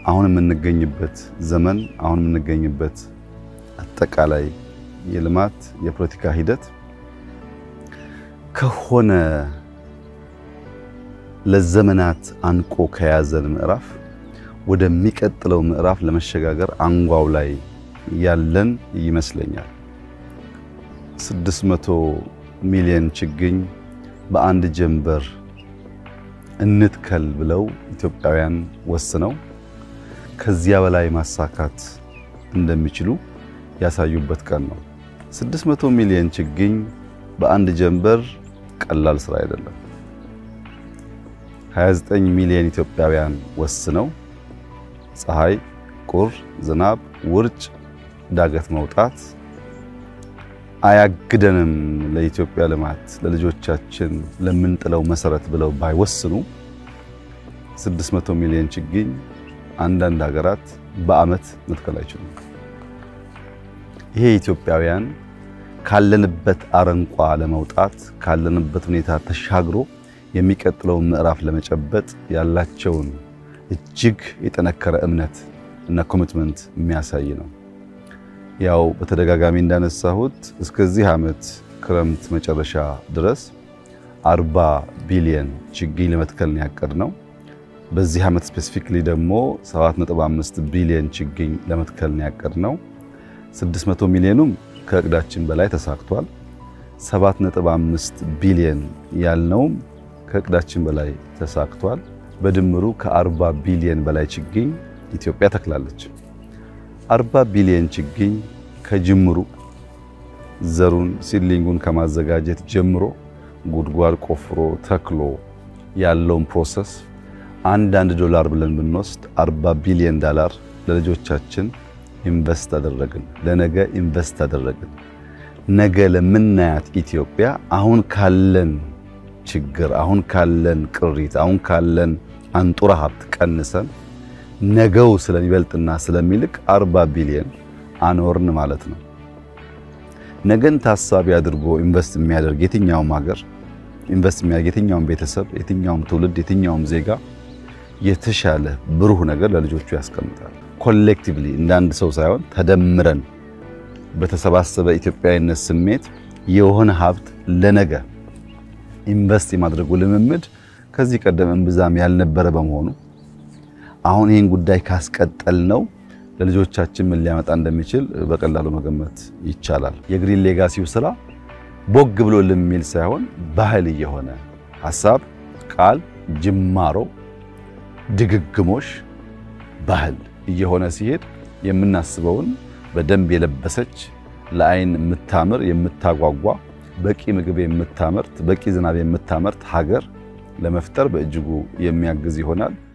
አሁን የምንገኝበት ዘመን አሁን የምንገኝበት አጠቃላይ የልማት የፖለቲካ ሂደት ከሆነ ለዘመናት አንቆ ከያዘን ምዕራፍ ወደሚቀጥለው ምዕራፍ ለመሸጋገር አንጓው ላይ ያለን ይመስለኛል። 600 ሚሊዮን ችግኝ በአንድ ጀንበር እንትከል ብለው ኢትዮጵያውያን ወስነው ከዚያ በላይ ማሳካት እንደሚችሉ ያሳዩበት ቀን ነው። 600 ሚሊዮን ችግኝ በአንድ ጀንበር ቀላል ስራ አይደለም። 29 ሚሊዮን ኢትዮጵያውያን ወስነው ፀሐይ፣ ቁር፣ ዝናብ፣ ውርጭ፣ ዳገት መውጣት አያግደንም ለኢትዮጵያ ልማት ለልጆቻችን ለምንጥለው መሰረት ብለው ባይወስኑ 600 ሚሊዮን ችግኝ አንዳንድ ሀገራት በዓመት መትከል አይችሉም። ይሄ ኢትዮጵያውያን ካለንበት አረንቋ ለመውጣት ካለንበት ሁኔታ ተሻግሮ የሚቀጥለውን ምዕራፍ ለመጨበጥ ያላቸውን እጅግ የጠነከረ እምነት እና ኮሚትመንት የሚያሳይ ነው። ያው በተደጋጋሚ እንዳነሳሁት እስከዚህ ዓመት ክረምት መጨረሻ ድረስ 40 ቢሊየን ችግኝ ለመትከል ነው ያቀድነው። በዚህ ዓመት ስፔሲፊክሊ ደግሞ 7.5 ቢሊየን ችግኝ ለመትከል ነው ያቀድነው። 600 ሚሊዮኑም ከእቅዳችን በላይ ተሳክቷል። 7.5 ቢሊየን ያልነውም ከእቅዳችን በላይ ተሳክቷል። በድምሩ ከ40 ቢሊየን በላይ ችግኝ ኢትዮጵያ ተክላለች። 40 ቢሊየን ችግኝ ከጅምሩ ዘሩን ሲድሊንጉን ከማዘጋጀት ጀምሮ ጉድጓድ ቆፍሮ ተክሎ ያለውን ፕሮሰስ አንዳንድ ዶላር ብለን ብንወስድ 40 ቢሊየን ዶላር ለልጆቻችን ኢንቨስት አደረግን። ለነገ ኢንቨስት አደረግን። ነገ ለምናያት ኢትዮጵያ አሁን ካለን ችግር፣ አሁን ካለን ቅሪት፣ አሁን ካለን አንጡራ ሀብት ቀንሰን ነገው ስለሚበልጥና ስለሚልቅ 40 ቢሊየን አኖርን ማለት ነው። ነገን ታሳቢ አድርጎ ኢንቨስት የሚያደርግ የትኛውም ሀገር ኢንቨስት የሚያደርግ የትኛውም ቤተሰብ፣ የትኛውም ትውልድ፣ የትኛውም ዜጋ የተሻለ ብሩህ ነገር ለልጆቹ ያስቀምጣል። ኮሌክቲቭሊ እንደ አንድ ሰው ሳይሆን ተደምረን በተሰባሰበ ኢትዮጵያዊነት ስሜት የሆነ ሀብት ለነገ ኢንቨስት የማድረጉ ልምምድ ከዚህ ቀደም እምብዛም ያልነበረ በመሆኑ አሁን ይህን ጉዳይ ካስቀጠል ነው ለልጆቻችን ምን ሊያመጣ እንደሚችል በቀላሉ መገመት ይቻላል። የግሪን ሌጋሲው ስራ ቦግ ብሎ የሚል ሳይሆን ባህል እየሆነ ሀሳብ፣ ቃል፣ ጅማሮ፣ ድግግሞሽ ባህል እየሆነ ሲሄድ የምናስበውን በደንብ የለበሰች ለአይን የምታምር የምታጓጓ በቂ ምግብ የምታመርት በቂ ዝናብ የምታመርት ሀገር ለመፍጠር በእጅጉ የሚያግዝ ይሆናል።